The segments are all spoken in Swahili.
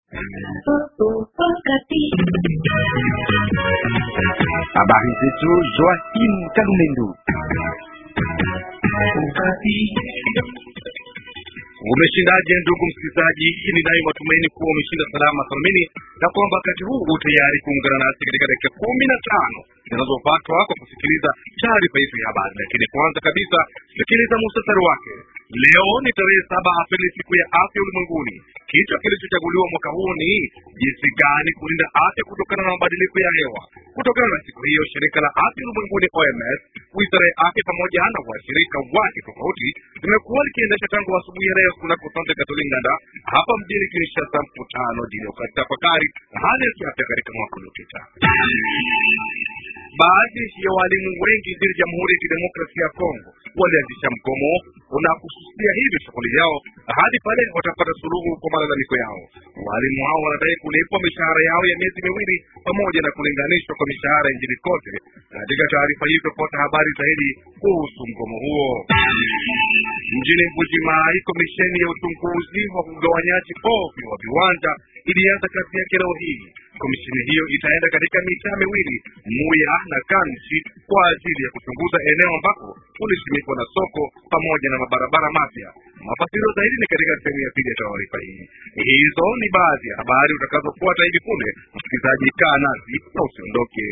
Habari zetu Joachim Kalumendo. Umeshindaje ndugu msikilizaji? Hii ni nayo matumaini kuwa umeshinda salama salamini na kwamba wakati huu u tayari kuungana nasi katika dakika kumi na tano zinazopatwa kwa kusikiliza taarifa yetu ya habari. Lakini kwanza kabisa, sikiliza muhtasari wake. Leo ni tarehe saba Aprili, siku ya afya ulimwenguni. Kichwa kilichochaguliwa mwaka huu ni jinsi gani kulinda afya kutokana na mabadiliko ya hewa. Kutokana na siku hiyo, shirika la afya ulimwenguni OMS, wizara ya afya pamoja na washirika wake tofauti limekuwa likiendesha tangu asubuhi ya leo kunako Sante Katolinganda hapa mjini Kinshasa mkutano jili ya kutafakari hali ya kiafya katika mwaka uliopita. Baadhi ya walimu wengi nchini Jamhuri ya Kidemokrasia ya Kongo walianzisha mgomo na kususia hivi shughuli yao hadi pale watapata suluhu kwa malalamiko yao. Walimu hao wanadai kulipwa mishahara yao ya miezi miwili pamoja na kulinganishwa kwa mishahara nchini kote. Katika taarifa hii tutapata habari zaidi kuhusu mgomo huo. Mjini Mbujimai, komisheni ya uchunguzi wa ugawanyaji ovyo wa viwanja ilianza kazi yake leo hii. Komisheni hiyo itaenda katika mitaa miwili Muya na Kanchi kwa ajili ya kuchunguza eneo ambako kulisimikwa na soko pamoja na mabarabara mapya. Mafasirio zaidi ni katika sehemu ya pili ya taarifa hii. Hizo ni baadhi ya habari utakazofuata hivi punde. Msikilizaji, kaa nasi na usiondoke.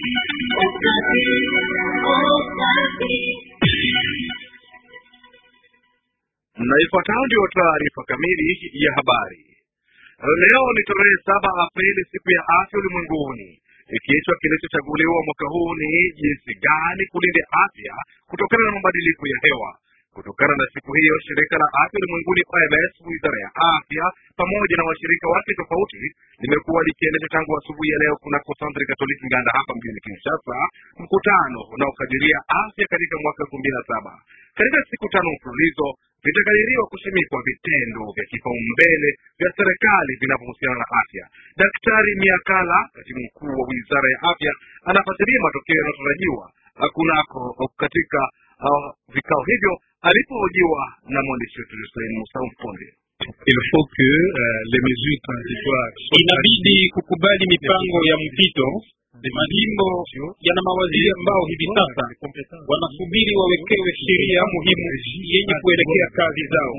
Na ifuatayo ndio taarifa kamili ya habari. Leo ni tarehe saba Aprili, siku ya afya ulimwenguni. Kichwa kilichochaguliwa mwaka huu ni jinsi gani kulinda afya kutokana na mabadiliko ya hewa. Kutokana na siku hiyo, shirika la afya ulimwenguni OMS, wizara ya afya pamoja na washirika wake tofauti limekuwa likiendesha tangu asubuhi ya leo kunako Centre Catholique Nganda hapa mjini Kinshasa mkutano unaokadiria afya katika mwaka elfu mbili na saba. Katika siku tano mfululizo vitakadiriwa kusimikwa vitendo vya kipaumbele vya serikali vinavyohusiana na afya. Daktari Miakala, katibu mkuu wa wizara ya afya, anafasiria matokeo yanayotarajiwa kunako katika uh, vikao hivyo alipohojiwa na mwandishi wetu Hussein Musa Mponde. Il faut que uh, les mesures transitoires inabidi kukubali mipango ya mpito. Majimbo yana mawaziri ambao hivi sasa wanasubiri wawekewe sheria muhimu yenye kuelekea kazi zao.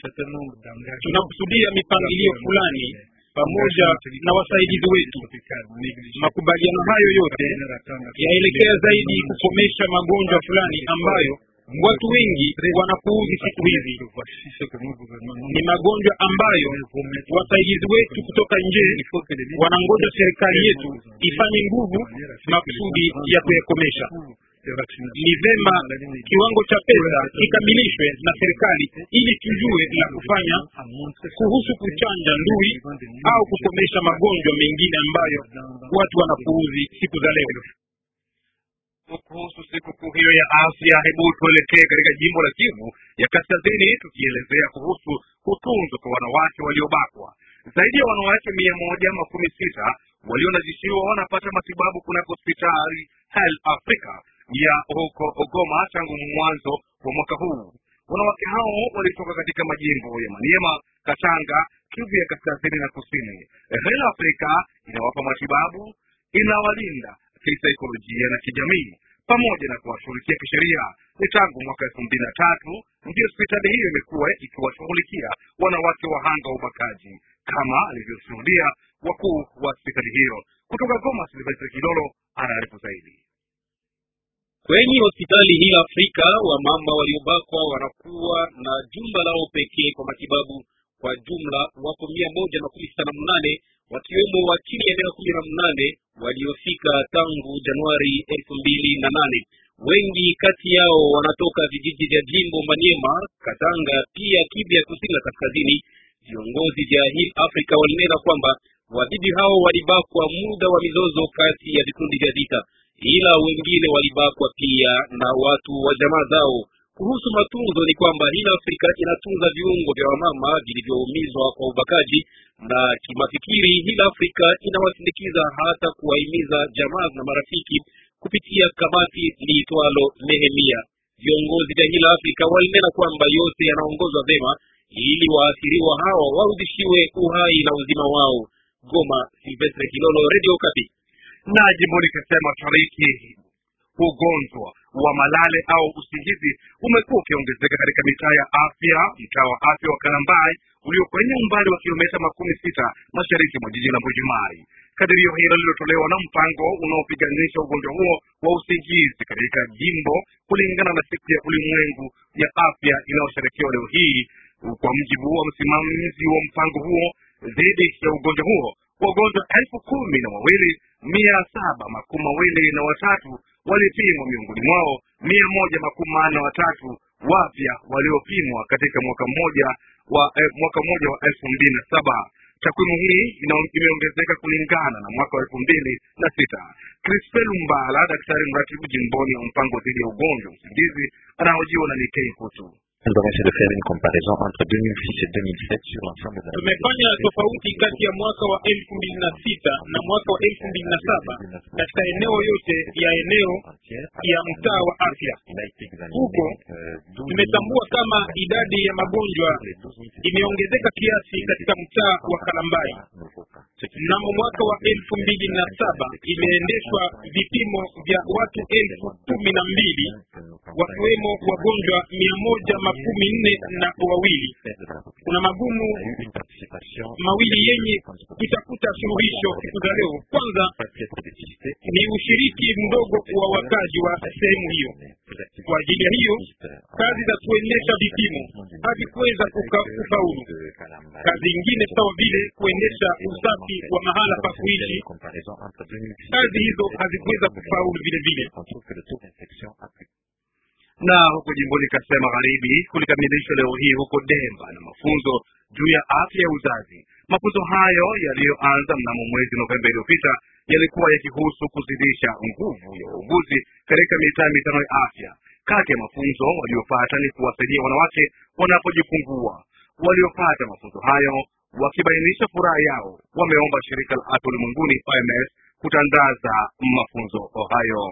Tunakusudia mipangilio fulani pamoja na wasaidizi wetu. Makubaliano hayo yote yaelekea zaidi kukomesha magonjwa fulani ambayo watu wengi wanapuuzi siku hizi. Ni magonjwa ambayo wasaidizi wetu kutoka nje wanangoja serikali yetu ifanye nguvu makusudi ya kuyakomesha. Ni vema kiwango cha pesa kikamilishwe na serikali ili tujue la kufanya kuhusu kuchanja ndui au kukomesha magonjwa mengine ambayo watu wanapuuzi siku za leo. Kuhusu sikukuu hiyo ya afya, hebu tuelekee katika jimbo la Kivu ya Kaskazini, tukielezea kuhusu kutunzwa kwa wanawake waliobakwa. Zaidi ya wanawake mia moja makumi sita walionajishiwa wanapata matibabu kunako hospitali Health Africa ya huko Ogoma tangu mwanzo wa mwaka huu. Wanawake hao walitoka katika majimbo ya Maniema, Katanga, Kivu ya Kaskazini na Kusini. Health Africa inawapa matibabu, inawalinda kisaikolojia na kijamii pamoja na kuwashughulikia kisheria. Ni tangu mwaka elfu mbili na tatu ndio hospitali hiyo imekuwa ikiwashughulikia wanawake wahanga wa ubakaji, kama alivyoshuhudia wakuu wa hospitali hiyo. Kutoka Goma, Silvestre Kilolo anaarifu zaidi. Kwenye hospitali hii Afrika, wamama waliobakwa wanakuwa na jumba lao pekee kwa matibabu. Kwa jumla wako mia moja na kumi sita na mnane wakiwemo wa chini ya miaka kumi na mnane waliofika tangu Januari elfu mbili na nane. Wengi kati yao wanatoka vijiji vya jimbo Maniema, Katanga, pia Kivu ya kusini na kaskazini. Viongozi vya Hill Africa walinena kwamba wabibi hao walibakwa muda wa mizozo kati ya vikundi vya vita, ila wengine walibakwa pia na watu wa jamaa zao. Kuhusu matunzo ni kwamba Hill Africa inatunza viungo vya wamama vilivyoumizwa kwa ubakaji na kimafikiri. Hill Africa inawasindikiza hata kuwahimiza jamaa na marafiki kupitia kamati liitwalo Nehemia. Viongozi vya Hill Africa walinena kwamba yote yanaongozwa vema ili waathiriwa hawa warudishiwe uhai na uzima wao. Goma, Silvestre Kilolo, Radio Okapi. na jimboni Kasai Mashariki, ugonjwa wa malale au usingizi umekuwa ukiongezeka katika mitaa ya afya. Mtaa wa afya wa Kalambai ulio kwenye umbali wa kilomita makumi sita mashariki mwa jiji la Mbujimai. Kadirio hilo lililotolewa na mpango unaopiganisha ugonjwa huo wa usingizi katika jimbo kulingana na siku ya ulimwengu ya afya inayosherekewa leo hii. Kwa mjibu wa msimamizi wa mpango huo dhidi ya ugonjwa huo, wagonjwa elfu kumi na wawili mia saba makumi mawili na watatu walipimwa, miongoni mwao mia moja makumi manne na watatu wapya waliopimwa katika mwaka mmoja wa eh, mwaka mmoja wa elfu mbili na saba. Takwimu hii ina- imeongezeka kulingana na mwaka wa elfu mbili na sita. Crispel Mbala, daktari mratibu jimboni wa mpango dhidi ya ugonjwa wa usingizi, anahojiwa na Nikei Kutu. Nous avons essayé de faire une comparaison entre 2006 et 2007 sur l'ensemble de la Tumefanya tofauti kati ya mwaka wa elfu mbili na sita na mwaka wa elfu mbili na saba katika eneo yote ya eneo entière. ya mtaa wa afya. Il a été examiné Huko euh, 12 tumetambua kama idadi ya magonjwa les 12 imeongezeka kiasi katika mtaa wa Kalambai. nouveaux cas. Ce qui Mnamo mwaka wa elfu mbili na saba imeendeshwa vipimo vya watu elfu kumi na mbili que nous pensons wakiwemo wagonjwa mia moja makumi nne na wawili. faire de la population. Kuna magumu Il y a eu une participation mawili yenye kutafuta suluhisho siku za leo. Kwanza pas être dépisté. ni ushiriki mdogo wa wakazi wa sehemu hiyo. Kwa ajili ya hiyo kazi za kuendesha vipimo hazikuweza kuka- kufaulu. Kazi ingine sawa vile kuendesha usafi wa mahala pa kuishi, kazi hizo hazikuweza kufaulu vile vile. na huko jimboni Kasai Magharibi kulikamilishwa leo hii huko Demba na mafunzo juu ya afya ya uzazi. Mafunzo hayo yaliyoanza mnamo mwezi Novemba iliyopita yalikuwa yakihusu kuzidisha nguvu ya wauguzi katika mitaa mitano ya afya. Kati ya mafunzo waliopata ni kuwasaidia wanawake wanapojifungua. Waliopata mafunzo hayo wakibainisha furaha yao, wameomba shirika la afya ulimwenguni OMS kutangaza mafunzo hayo.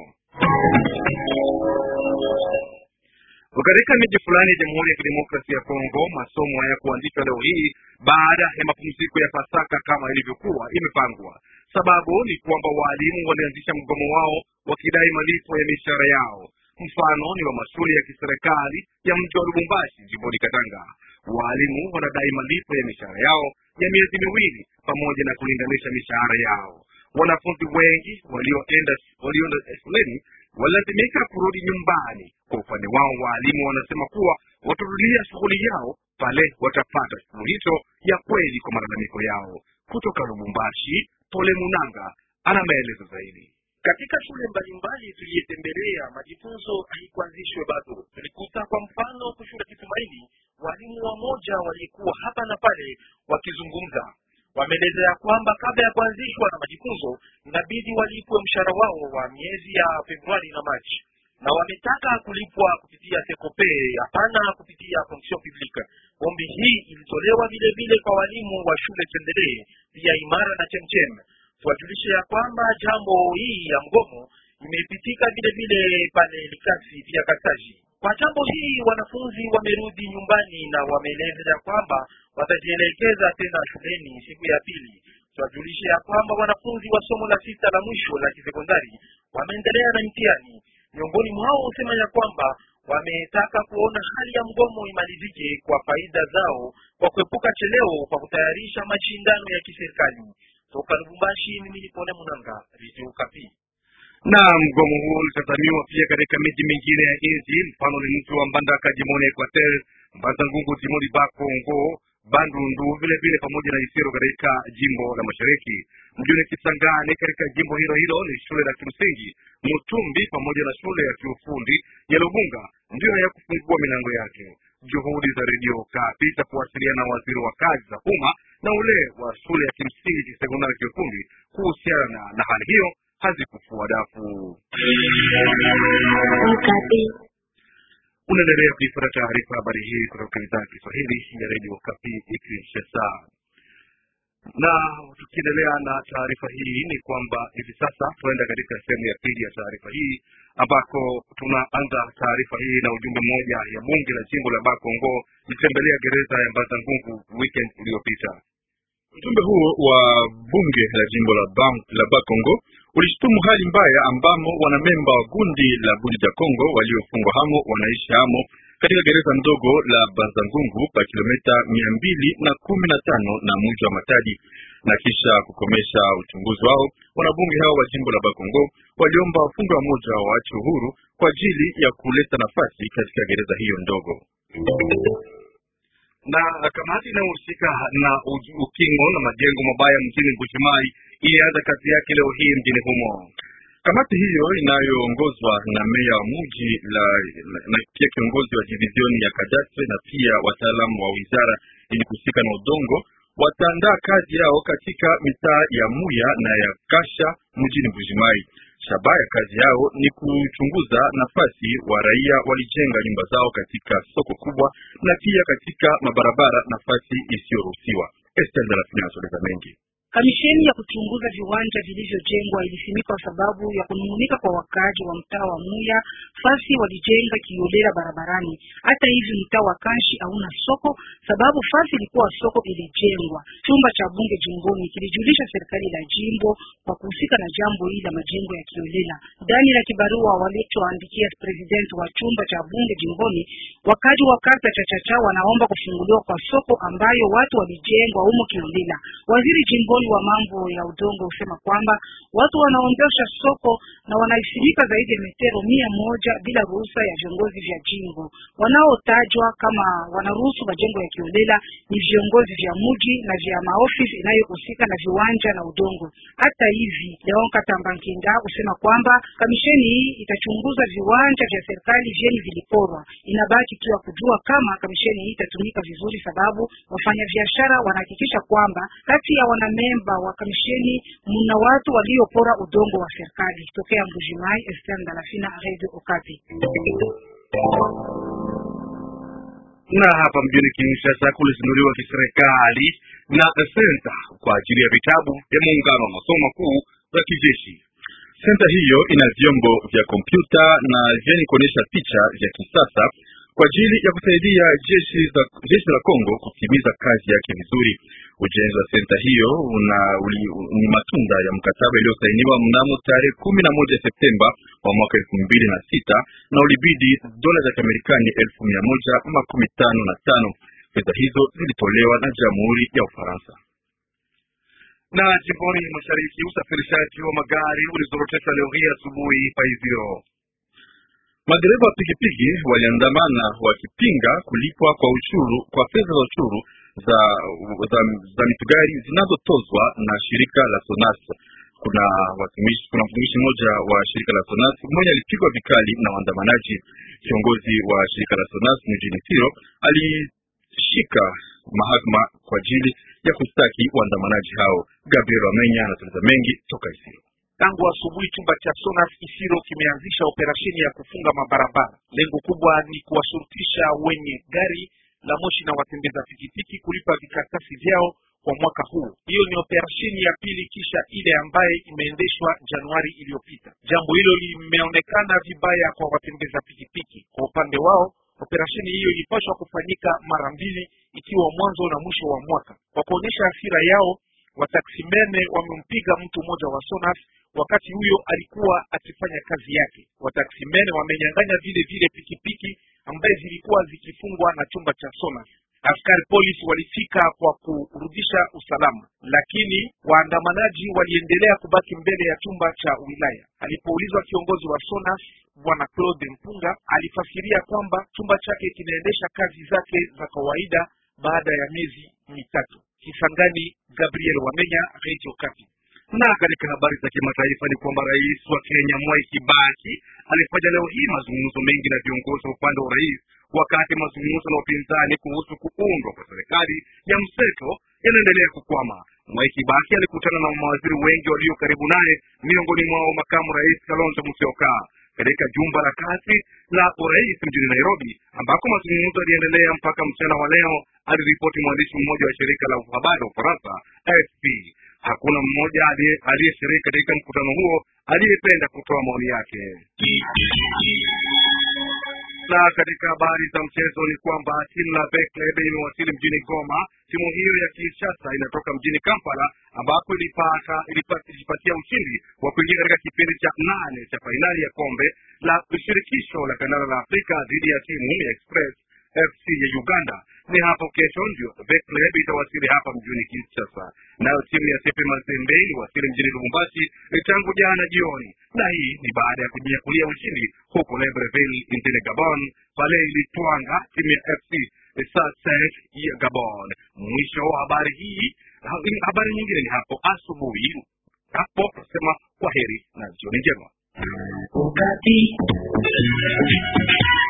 Katika miji fulani ya Jamhuri ya Kidemokrasia ya Kongo, masomo haya kuanzishwa leo hii baada ya mapumziko ya Pasaka kama ilivyokuwa imepangwa. Sababu ni kwamba waalimu walianzisha mgomo wao wakidai malipo ya mishahara yao. Mfano ni wa mashule ya kiserikali ya mji wa Lubumbashi jimboni Katanga. Waalimu wanadai malipo ya mishahara yao ya miezi miwili pamoja na kulinganisha mishahara yao. Wanafunzi wengi walioenda walioenda shuleni walilazimika kurudi nyumbani. Kwa upande wao, waalimu wanasema kuwa watarudia shughuli yao pale watapata suluhisho ya kweli kwa malalamiko yao. Kutoka Lubumbashi, Pole Munanga ana maelezo zaidi. Katika shule mbalimbali tuliyetembelea, majifunzo haikuanzishwe bado. Tulikuta kwa mfano kushule Kitumaini, walimu wamoja walikuwa hapa na pale wakizungumza. Wameelezea kwamba kabla ya kuanzishwa na majifunzo inabidi walipwe mshahara wao wa miezi ya Februari na Machi, na wametaka kulipwa kupitia Sekope, hapana kupitia fonction publique. Ombi hii ilitolewa vile vile kwa walimu wa shule Tendelee, pia Imara na Chemchem. Tuwajulishe ya kwamba jambo hii ya mgomo imepitika vile vile pale Likasi pia Kasaji. Kwa jambo hii wanafunzi wamerudi nyumbani na wameeleza ya kwamba watajielekeza tena shuleni siku ya pili. Tuwajulishe ya kwamba wanafunzi wa somo la sita la mwisho la kisekondari wameendelea na mtihani. Miongoni mwao husema ya kwamba wametaka kuona hali ya mgomo imalizike kwa faida zao, kwa kuepuka cheleo kwa kutayarisha mashindano ya kiserikali. Toka Lubumbashi, mimi ni Pone Munanga, Radio Okapi. na mgomo huo ulitazamiwa pia katika miji mingine ya nchi. Mfano ni mji wa Mbandaka jimoni Equateur, Mbanza Ngungu jimoni Bakongo, Bandundu vile vile pamoja na Isiro katika jimbo la Mashariki. Mjini Kisangani katika jimbo hilo hilo ni shule la kimsingi Mutumbi pamoja na shule ya kiufundi ya Lubunga ndiyo ya kufungua milango yake. Juhudi za redio Kapi za kuwasiliana na waziri wa kazi za umma na ule wa shule ya kimsingi kisekondari kiufundi kuhusiana na hali hiyo hazikufua dafu. Unaendelea kuifuata taarifa habari hii kutoka idhaa ya Kiswahili ya redio Kapi Kinshasa. na tukiendelea na taarifa hii ni kwamba hivi sasa tunaenda katika sehemu ya pili ya taarifa hii ambako tunaanza taarifa hii na ujumbe mmoja ya bunge la jimbo la Bakongo litembelea gereza ya Mbazangungu weekend iliyopita. Ujumbe huo wa bunge la jimbo la, Bang, la Bakongo ulishutumu hali mbaya ambamo wanamemba wa gundi la Budi ja Kongo waliofungwa hamo wanaishi hamo katika gereza ndogo la Bazangungu pa kilomita mia mbili na kumi na tano na mji wa Matadi. Na kisha kukomesha uchunguzi wao, wanabunge hao wa jimbo la Bakongo waliomba wafungwa wamoja waache uhuru kwa ajili ya kuleta nafasi katika gereza hiyo ndogo na kamati inayohusika na ukingo na majengo mabaya mjini Mbujimayi ilianza kazi yake leo hii mjini humo. Kamati hiyo inayoongozwa na meya wa muji la, na, na pia kiongozi wa divizioni ya kadastre na pia wataalamu wa wizara ili kuhusika na udongo wataandaa kazi yao katika mitaa ya Muya na ya Kasha mjini Mbujimai. Shabaha ya kazi yao ni kuchunguza nafasi wa raia walijenga nyumba zao katika soko kubwa na pia katika mabarabara nafasi isiyoruhusiwa. Esther Darasini anasogeza mengi. Kamisheni ya kuchunguza viwanja vilivyojengwa ilisimikwa sababu ya kunung'unika kwa wakaaji wa mtaa wa Muya fasi walijenga kiolela barabarani. Hata hivi mtaa wa Kanshi hauna soko sababu fasi ilikuwa soko ilijengwa. Chumba cha bunge jimboni kilijulisha serikali la jimbo kwa kuhusika na jambo hili la majengo ya kiolela. Ndani ya kibarua walichoandikia president wa chumba cha bunge jimboni, wakaaji wa kata cha Chacha wanaomba kufunguliwa kwa soko ambayo watu walijengwa humo kiolela. Waziri jimboni wa mambo ya udongo husema kwamba watu wanaondosha soko na wanaisimika zaidi ya metero mia moja bila ruhusa ya viongozi vya jimbo. Wanaotajwa kama wanaruhusu majengo ya kiolela ni viongozi vya muji na vya maofisi inayohusika na viwanja na udongo. Hata hivi, Leon Katambankinda husema kwamba kamisheni hii itachunguza viwanja vya serikali vyeni viliporwa. Inabaki tu ya kujua kama kamisheni hii itatumika vizuri, sababu wafanyabiashara wanahakikisha kwamba kati ya wanamemba wa kamisheni mna watu waliopora udongo wa serikali. Tokea Mbujimai, Esther Ndalafina, Radio Okapi. na hapa mjini Kinshasa kulizinduliwa kiserikali na senta kwa ajili ya vitabu vya muungano wa masomo makuu za kijeshi. Senta hiyo ina vyombo vya kompyuta na vyenye kuonyesha picha vya kisasa kwa ajili ya kusaidia jeshi za jeshi la Kongo kutimiza kazi yake vizuri. Ujenzi wa senta hiyo una, uli, ni matunda ya mkataba iliyosainiwa mnamo tarehe kumi na moja Septemba wa mwaka elfu mbili na sita na ulibidi dola za Kiamerikani elfu mia moja makumi tano na tano. Fedha hizo zilitolewa na Jamhuri ya Ufaransa. Na jimboni mashariki, usafirishaji wa magari ulizorotesha leo hii asubuhi Paiziro. Madereva wa pikipiki waliandamana wakipinga kulipwa kwa ushuru kwa fedha za ushuru za, za, za mitugari zinazotozwa na shirika la Sonas. Kuna watumishi kuna mtumishi mmoja wa shirika la Sonas mmoja alipigwa vikali na waandamanaji. Kiongozi wa shirika la Sonas mjini Siro alishika mahakama kwa ajili ya kustaki waandamanaji hao. Gabriel Wamenya anatueleza mengi toka Isiro. Tangu asubuhi chumba cha Sonas Isiro kimeanzisha operesheni ya kufunga mabarabara. Lengo kubwa ni kuwashurutisha wenye gari la moshi na watembeza pikipiki kulipa vikaratasi vyao kwa mwaka huu. Hiyo ni operesheni ya pili kisha ile ambaye imeendeshwa Januari iliyopita. Jambo hilo limeonekana vibaya kwa watembeza pikipiki. Kwa upande wao, operesheni hiyo ilipaswa kufanyika mara mbili, ikiwa mwanzo na mwisho wa mwaka. Kwa kuonyesha hasira yao, wataksimene wamempiga mtu mmoja wa Sonas wakati huyo alikuwa akifanya kazi yake. Wataksimene wamenyang'anya vile vile pikipiki ambaye zilikuwa zikifungwa na chumba cha Sonas. Askari polisi walifika kwa kurudisha usalama, lakini waandamanaji waliendelea kubaki mbele ya chumba cha wilaya. Alipoulizwa kiongozi wa Sonas bwana Claude Mpunga alifasiria kwamba chumba chake kinaendesha kazi zake za kawaida baada ya miezi mitatu. Kisangani, Gabriel Wamenya, Radio Okapi. Na katika habari za kimataifa ni kwamba rais wa Kenya Mwai Kibaki alifanya leo hii mazungumzo mengi na viongozi wa upande wa rais, wakati mazungumzo na upinzani kuhusu kuundwa kwa serikali ya mseto yanaendelea kukwama. Mwai Kibaki alikutana na mawaziri wengi walio karibu naye, miongoni mwao makamu rais Kalonzo Musyoka. katika jumba la kazi la urais mjini Nairobi, ambako mazungumzo yaliendelea mpaka mchana wa leo, aliripoti mwandishi mmoja wa shirika la habari la Ufaransa AFP. Hakuna mmoja aliyeshiriki katika mkutano huo aliyependa kutoa maoni yake. Na katika habari za mchezo ni kwamba timu la Bekleb imewasili mjini Goma. Timu hiyo ya Kinshasa inatoka mjini Kampala ambapo ilipata ilijipatia ushindi wa kuingia katika kipindi cha nane cha fainali ya kombe la shirikisho la kandanda la Afrika dhidi ya timu ya Express FC ya Uganda. Ni hapo kesho ndio Bekleb itawasili hapa mjini Kinshasa, nayo timu ya Sepe Mazembe iliwasili mjini Lubumbashi tangu jana jioni, na hii ni baada ya kujinyakulia ushindi huko Libreville nchini Gabon pale ilitwanga timu ya FC Sasek ya Gabon. Mwisho wa habari hii. Habari nyingine ni hapo asubuhi. Hapo nasema kwa heri na jioni njema.